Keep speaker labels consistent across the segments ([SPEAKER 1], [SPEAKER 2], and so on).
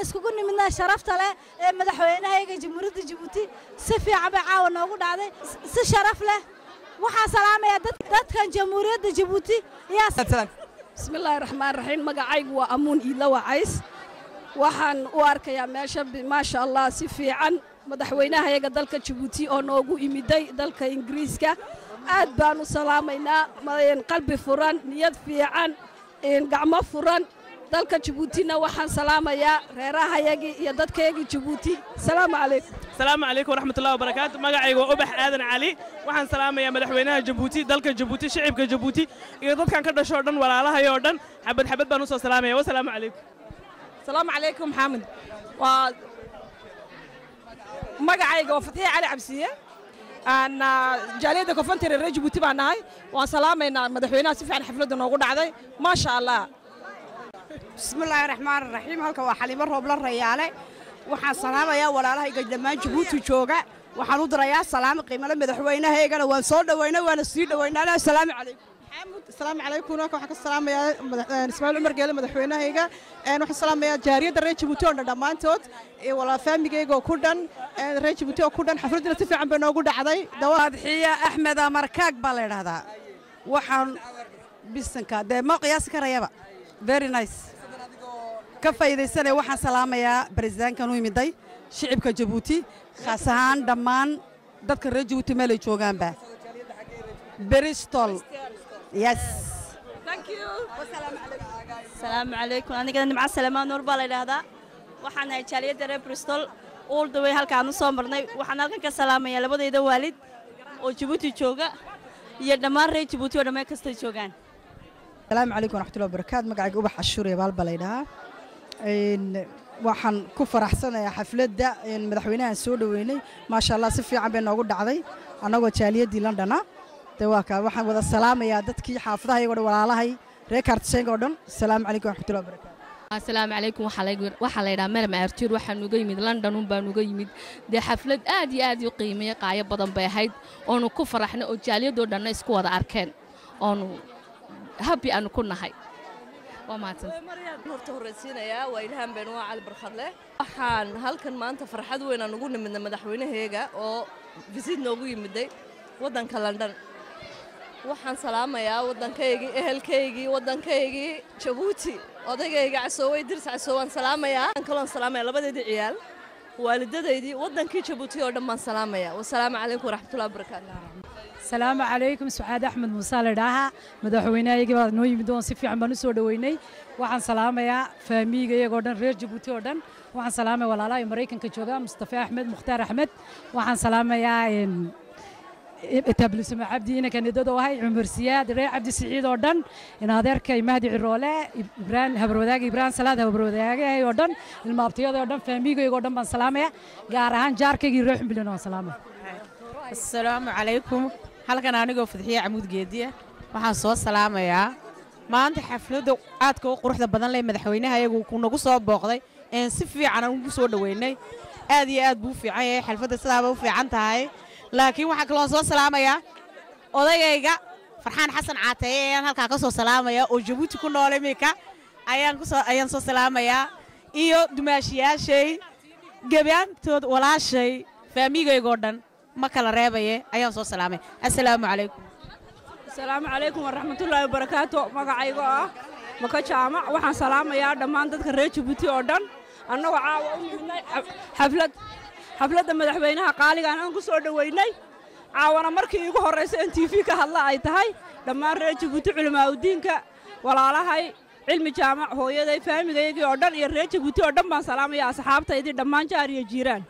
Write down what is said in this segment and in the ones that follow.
[SPEAKER 1] aan iskugu nimidnaa sharafta leh ee madaxweynahayga jamhuuriyadda jabuuti si fiican bay caawa noogu dhacday si sharaf leh waxaan salaamayaa dadkan jamhuuriyadda jabuuti
[SPEAKER 2] bismillaahi raxmaan raxiim magacaygu waa amuun iidla wacays waxaan u arkayaa meesha maasha allah si fiican madaxweynahayaga dalka jabuuti oo noogu imiday dalka ingiriiska aad baan u salaamaynaa qalbi furan niyad fiican gacmo furan dalka jabuutina waxaan salaamayaa reerahayagii iyo dadkayagii jabuuti salaamu calaykum
[SPEAKER 3] asalaamu calaykum waraxmatullahi wabarakaatu magacaygu waa ubax aadan cali waxaan salaamayaa madaxweynaha jabuuti dalka jabuuti shicibka jabuuti iyo dadkan ka dhashoo dhan walaalahayoo dhan xabad xabad baan u soo salaamaya wasalaamu calaykum
[SPEAKER 4] asalaamu calaykum maxamed waa magacayga waa fatixe cali cabsiye jaaliyadda kofontere reer jabuuti baan nahay waan salaamaynaa madaxweynaha si fiican xafladda noogu dhacday maasha allah
[SPEAKER 5] bismillaahi raxmaan raxiim halka waa xaliimo roobla rayaale waxaan salaamayaa walaalahayga dhammaan jabuuti jooga waxaan u dirayaa salaamo qiimale madaxweynahaygana waan soo dhoweynay waana sii dhoweynaana asalaamu calaykum
[SPEAKER 6] asalaamu calaykum halka waxaan ka salaamayaa ismaaciil cumar geele madaxweynahayga waxaan salaamayaa jaariyadda reer jabuuti oo dhan dhammaantood walaa faamigayga oo ku dhan reer jabuuti oo ku dhan xafladdina si fiican bay noogu dhacday
[SPEAKER 7] adxiya axmed amarkaag baa la yidhaahdaa waxaan bisanka dee ma qiyaasi karayaba very nice ka faa'iidaysanaya waxaan salaamayaa barisaankan u imiday shicibka jabuuti khaas ahaan dhammaan dadka reer jabuuti meelay joogaanba bristol yes
[SPEAKER 8] asalaamu calaykum anigana nimco salamaan nuur baa la yidhaahdaa waxaan ahay jaaliyadda reer bristol uldawey halkaan u soo marnay waxaan halkan ka salaamayaa labadayda waalid oo jabuuti jooga iyo dhammaan reer jabuuti oo dhammaan kastay joogaan
[SPEAKER 7] asalaamu calaykum waraxmatullahi wabarakaatu magacayga ubax cashuur iyo baal baa la yidhahaa waxaan ku faraxsanayaa xafladda madaxweynahan soo dhoweynay maasha allah si fiican bay noogu dhacday annagoo jaaliyaddii londona de waa kaa waxaan wada salaamayaa dadkii xaafadahayago dhan walaalahay reer kaartiseenka oo dhan asalaamu calaykum waraxmatullahi wabarakaatu
[SPEAKER 9] asalaamu calaykum waxaa la yidhaha maram aartuur waxaan uga yimid london un baan uga yimid dee xaflad aad iyo aad u qiimeeya qaayo badan bay ahayd oonu ku faraxnay oo jaaliyadoo dhanna isku wada arkeen oonu habi aanu ku nahay waa mahadsan
[SPEAKER 10] horta horraysiinayaa waa ilhaan beenuwaa cali barkhadle waxaan halkan maanta farxad weyn aan ugu nimidnay madaxweynaheega oo visit noogu yimiday waddanka london waxaan salaamayaa waddankaygii ehelkaygii waddankaygii jabuuti odaygayga casoowey dirs casoowaan salaamayaa aan kaloon salaamaya labadeedii ciyaal waalidadaydii waddankii jabuuti oo dhan baan salaamaya wasalaamu calaykum waraxmatullahi wabarakaatu
[SPEAKER 11] asalaamu calaykum sucaad axmed muuse ladhaaha madaxweynehaygii baa noo yimid oon si fiican baan u soo dhoweynay waxaan salaamayaa faamiiga iyagoo dhan reer jabuuti oo dhan waxaan salaamaya walaalaha maraykanka jooga mustafa axmed mukhtaar axmed waxaan salaamayaa etaablisamo cabdi inankan idadoo ahay cumar siyaad reer cabdi siciid oo dhan in adeerkay mahdi ciroole ibraan habarwadaag ibraan salaad habarwadaagahay oo dhan ilmaabtiyada oo dhan faamiigayga oo dhan baan salaamaya gaar ahaan jaarkaygii reer xumbilan waan salaamaya
[SPEAKER 12] asalaamu calaykum halkan anigoo fadxiye camuud geediya waxaan soo salaamayaa maanta xafladda aadka u quruxda badan leh madaxweynaha ayagu ku nagu soo booqday een si fiican aan ugu soo dhoweynay aad iyo aad buu u fiican yahay xalfadda sidaaba u fiican tahay laakiin waxaan kaloon soo salaamayaa odagayga farxaan xasan caateeye ayaan halkaa ka soo salaamayaa oo jabuuti ku nool iminka ayaan kusoo ayaan soo salaamayaa iyo dumaashiyaashay gebaantood walaashay faamiigaygoo dhan ma kala reebaye ayaan soo salaamay assalaamu calaykum
[SPEAKER 4] asalaamu calaykum waraxmatullaahi wabarakaatu magacaygo ah maka jaamac waxaan salaamayaa dhammaan dadka reer jabuuti oo dhan annagoo caawa u nimidnay xaflad xafladda madaxweynaha qaaligaan aan ku soo dhoweynay caawana markii iigu horraysa in t v ka hadla ay tahay dhammaan reer jabuuti culimaaudiinka walaalahay cilmi jaamac hooyaday faamigaygii oo dhan iyo reer jabuuti oo dhan baan salaamaya asxaabtaydii dhammaan jaar iyo jiiraan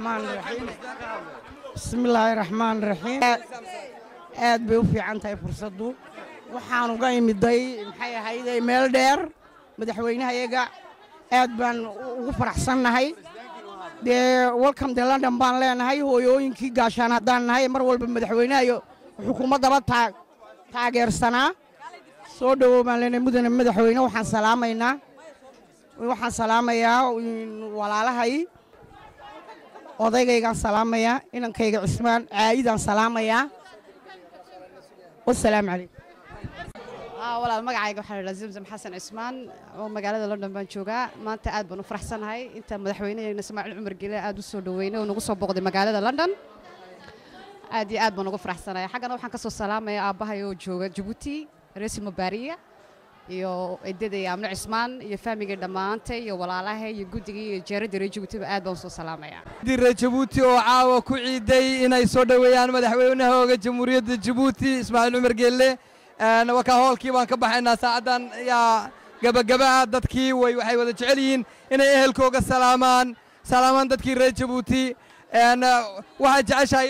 [SPEAKER 13] bismillaahi raxmaan raxiim aad bay u fiican tahay fursaddu waxaan uga imiday maxay ahayd meel dheer madaxweynahayaga aad baan ugu faraxsannahay dee welcome de london baan leenahay hooyooyinkii gaashaan haddaan nahay mar walba madaxweynahayo xukuumaddaba taa taageersanaa soo dhowow baan leenahay mudane madaxweyne waxaan salaamaynaa waxaan salaamayaa walaalahay odaygaygaan salaamayaa inankayga cismaan caayidaan salaamayaa wasalaamu calaykum
[SPEAKER 7] walaal magacayga waxaa la yidhaha zamzam xasan cismaan oo magaalada london baan joogaa maanta aad baan u faraxsanahay inta madaxweynaheena ismaaciil cumar gele aad u soo dhaweynay oo nagu soo booqday magaalada london aad iyo aad baan ugu faraxsanahay xaggana waxaan ka soo salaamaya aabbahay oo jooga jabuuti reesi mubaariya iyo edaday amno cismaan iyo faamigii dhammaantay iyo walaalahay iyo guddigii iyo jeeradii reer jabuutiba aad baan u soo salaamaya
[SPEAKER 14] reer jabuuti oo caawa ku ciiday inay soo dhoweeyaan madaxweynahooga jamhuuriyadda jabuuti ismaaciil cumar geelle waka hoolkii baan ka baxaynaa saacaddan yaa gabagabaha dadkii way waxay wada jecel yihiin inay ehelkooga salaamaan salaamaan dadkii reer jabuuti waxay jeceshahay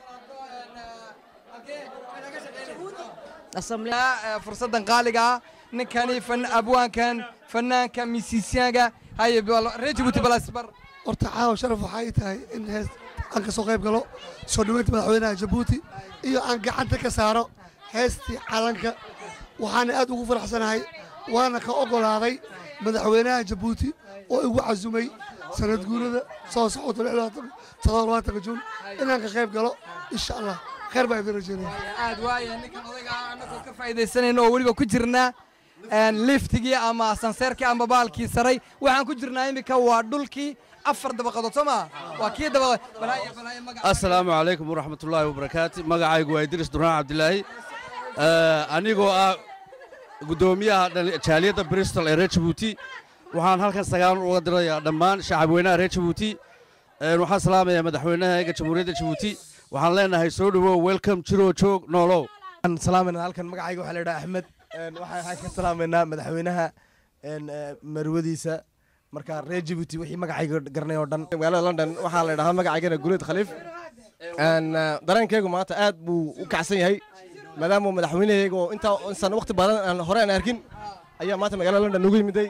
[SPEAKER 14] fursaddan qaaliga ah ninkani abwaankan fanaanka misisyaga haye reer jabuuti balasbar
[SPEAKER 15] horta caawa sharaf waxay tahay in hees aan ka soo qayb galo soo dhoweynta madaxweynaha jabuuti iyo aan gacanta ka saaro heestii calanka waxaana aad ugu faraxsanahay waana ka oggolaaday madaxweynaha jabuuti oo igu casumay sanad guurada soo socota toddobaatanka juun inaan ka qayb galo insha allah khayr baa idin rajeynaya
[SPEAKER 14] aad waaya ninkan odayga annagoo ka faa'iidaysanayna oo weliba ku jirnaa liftigii ama sanseerkii ama baalkii saray waxaan ku jirnaa iminka waa dhulkii afar dabaqadood soo maa waa kii dabaqadood
[SPEAKER 16] asalaamu calaykum waraxmatullaahi wabarakaatu magacaygu waa idris duraan cabdilaahi anigoo ah guddoomiyaha jaaliyadda bristol ee reer jabuuti waxaan halkan sagaal uga dirayaa dhammaan shacabweynaha reer jabuuti waxaan salaamayaa madaxweynahaega jamhuuriyadda jabuuti waxaan leenahay soo dhowow welcome jiroo joog noolow
[SPEAKER 17] waxaan salaamaynaa halkan magacayga waxaa la yidhaha axmed waxaan ka salaamaynaa madaxweynaha marwadiisa marka reer jabuuti wixii magacayga garanay oo dhan magaalada london waxaa la yidhahaa magacaygana guleed khaliif dareenkaygu maanta aad buu u kacsan yahay maadaama madaxweynahayga oo intaa insan waqti badan aan hore aan arkin ayaa maanta magaalada london nagu yimiday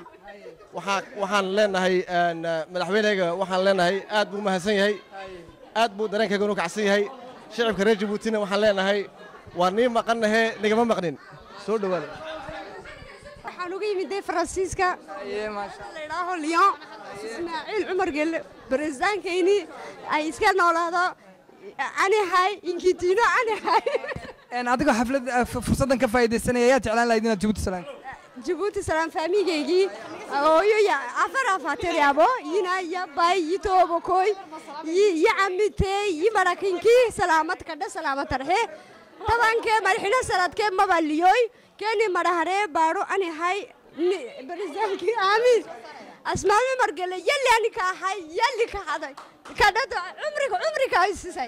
[SPEAKER 17] waxaan leenahay madaxweynahayga waxaan leenahay aad buu mahadsan yahay aad buu dareenkayga u kacsan yahay shicibka reer jabuutina waxaan leenahay waa nii maqannahe nigama maqnin soo dhowaada
[SPEAKER 5] waxaan uga yimiday faransiiska ladhaaho lyon ismaaciil cumar gelle baresidaankayni ay iska noolaado anihay inkitiino anihay
[SPEAKER 14] adigoo xaflad fursaddan ka faa'iidaysanaya ayaa jeclaan lahayd inaad jabuuti salaan
[SPEAKER 5] jabuuti salaan faamigaygii ooyo ya afar afateryabo yina yabay yitoobokoy yicamite yimarakinkii salaamat kadhe salaamat tarxe tabankee marxino sanadkee mabaliyoy keeni maraharee baadho anihay barisaankii aamin asmaami margele yalli anika ahay yalli ka haday kadhada cumriga cumriga ay sisay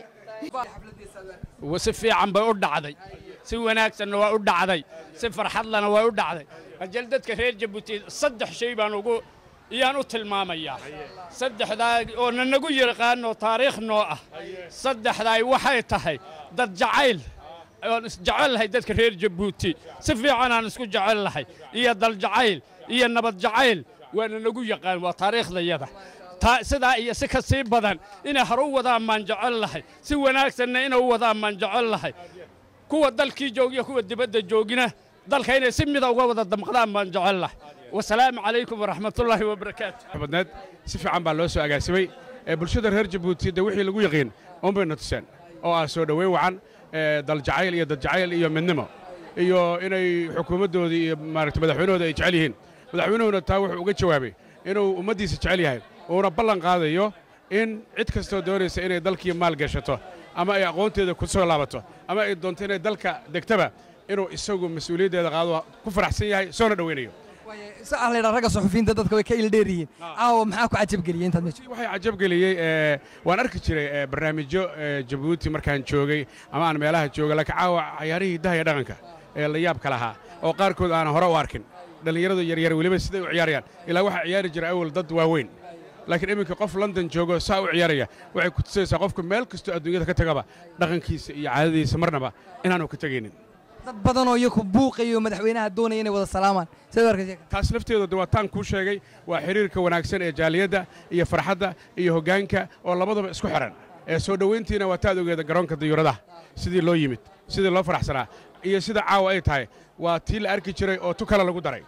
[SPEAKER 18] si fiican bay u dhacday si wanaagsanna waa u dhacday si farxadlana waa u dhacday ajal dadka reer jabuuti saddex shay baan ugu iyaan u tilmaamayaa saddexdaa oo nanagu yaqaanoo taariikh noo ah saddexdaay waxay tahay dad jacayl oon isjecel lahay dadka reer jabuuti si fiican aan isku jecel lahay iyo dal jacayl iyo nabad jacayl waa nanagu yaqaan waa taariikhdayada sidaa iyo si ka sii badan inay hore u wadaan maan jecel lahay si wanaagsanna inay u wadaan maan jecel lahay kuwa dalkii joogiyo kuwa dibadda joogina dalka inay si mida uga wada damqdaan baan jecel lahay wasalaamu calaykum waraxmatullaahi wabarakaatu
[SPEAKER 19] badneed si fiican baa loo soo agaasimay bulshada reer jabuuti de wixii lagu yaqiin unbayna tuseen oo ah soo dhoweyn wacan daljacayl iyo dadjacayl iyo midnimo iyo inay xukuumaddoodii iyo maaragta madaxweynahooda ay jecel yihiin madaxweynuhuna taa wuxuu uga jawaabay inuu ummaddiisa jecel yahay uuna ballan qaadayo in cid kastoo doonaysa inay dalkii maal gashato ama ay aqoonteeda ku soo laabato ama ay doonto inay dalka degtaba inuu isagu mas-uuliyaddeeda qaado ku faraxsan yahay soona dhoweynayo
[SPEAKER 14] saa la yidhaa ragga suxufiyiinta dadka way ka ildheer yihiin caawa maxaa ku cajabgeliyey intaad meesha
[SPEAKER 19] waxay cajabgeliyey waan arki jiray barnaamijyo jabuuti markaan joogay ama aan meelaha jooga laakiin caawa cayaarihii dahaya dhaqanka ee la yaabka lahaa oo qaarkood aanan hore u arkin dhallinyaradu yaryar weliba siday u ciyaarayaan ilaa waxaa ciyaari jira awal dad waaweyn laakiin iminka qof london joogo saa u ciyaaraya waxay ku tusaysaa qofka meel kastoo adduunyada ka tagaba dhaqankiisa iyo caadadiisa marnaba inaanu ka tegaynin
[SPEAKER 14] dad badanoo iyaku buuqayo madaxweynaha doonaya inay wada salaamaan sidoo arkaysa
[SPEAKER 19] taas lafteedu de waa taan kuu sheegay waa xiriirka wanaagsan ee jaaliyadda iyo farxadda iyo hoggaanka oo labadaba isku xihan ee soo dhoweyntiina waa taad ogeeda garoonka dayuuradaha sidii loo yimid sidii loo faraxsanaa iyo sida caawa ay tahay waa tii la arki jiray oo tu kale lagu daray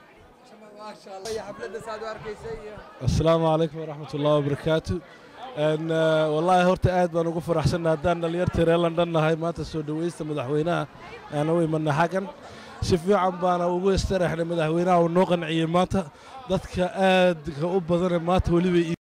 [SPEAKER 20] asalaamu calaykum waraxmat ullahi wabarakaatu wallaahi horta aad baan ugu faraxsanna haddaan dhallinyartii reer london nahay maanta soo dhowaysta madaxweynaha aan u imanna xaggan si fiican baana ugu istaraxnay madaxweynaha uu noo qanciyey maanta dadka aadka u badane maanta weliba